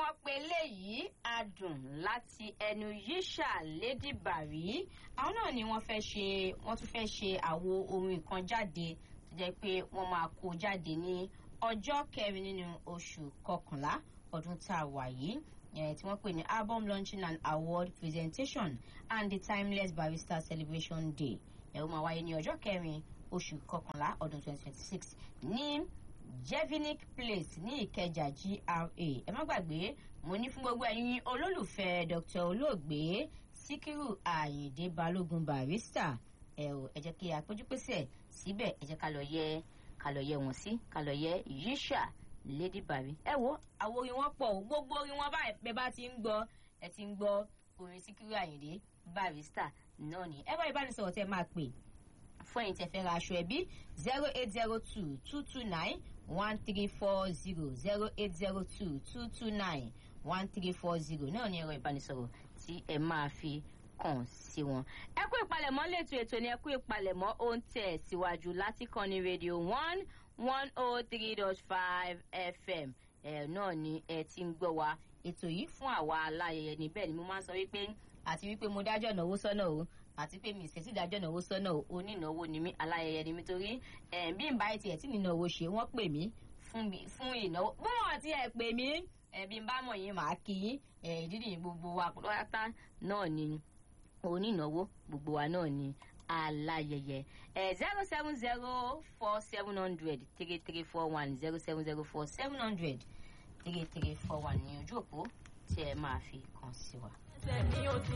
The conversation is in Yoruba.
wọ́n pe léyìí adùn láti ẹnu yíṣà lady bari àwọn náà ni wọ́n fẹ́ ṣe wọ́n tún fẹ́ ṣe àwo orin kan jáde tó jẹ́ pé wọ́n máa kó jáde ní ọjọ́ kẹrin nínú oṣù kọkànlá ọdún tá a wà yìí tí wọ́n pè ní album launching and award presentation and the timeless barrister celebration day ẹ̀ ó máa wáyé ní ọjọ́ kẹrin oṣù kọkànlá ọdún 2026 ní jevinic place ní ìkẹjà gra ẹ má gbàgbé mo ní fún gbogbo ẹyin olólùfẹ́ dr olóògbé síkírù àyìndé balógun barista ẹ ò ẹ jẹ́ kí a péjú pésẹ̀ síbẹ̀ ẹ jẹ́ ká lọ yẹ ká lọ yẹ wọn sí ká lọ yẹ yíṣà lady bari ẹ wo àwọn orin wọn pọ̀ gbogbo orin wọn báyìí pé bá ti ń gbọ́ ẹ ti ń gbọ́ orin síkírù àyìndé barista náà ni ẹ bá ìbánisọ̀rọ̀ tẹ máa pè fún ẹ̀yin tẹ́ fẹ́ ra aṣọ ẹbí zero eight zero two two two nine one three four zero zero eight zero two two two nine one three four zero náà ní ẹ̀rọ ìbánisọ̀rọ̀ tí ẹ máa fi kàn sí wọn. ẹ kú ìpalẹ̀mọ́ lẹ́tọ̀ ètò ni ẹ kú ìpalẹ̀mọ́ ó ń tẹ̀ síwájú láti kàn ní rédíò one one oh three dot five fm ẹ náà ni ẹ ti ń gbọ́ wa ètò yìí fún àwa aláyẹyẹ níbẹ̀ ni mo máa ń sọ wípé àti wípé mo dájọ́ ìnáwó sọ́nà o àti pé mi ìṣẹ́sí ìdájọ́ ìnáwó sọ́nà onínáwó ni mí aláyẹyẹ ni mí torí bí n bá tiẹ̀ tí mi náwó ṣe wọ́n pè mí fún ìnáwó bọ́ọ̀ àti ẹ̀ pè mí bí n bá mọ̀ yín màá kí yín ìdí nìyí gbogbo wa pátá náà ni onínáwó gbogbo wa náà ni aláyẹyẹ zero seven zero four seven hundred three three four one zero seven zero four seven hundred three three four one ní ojú òpó tí ẹ máa fi kàn sí wa.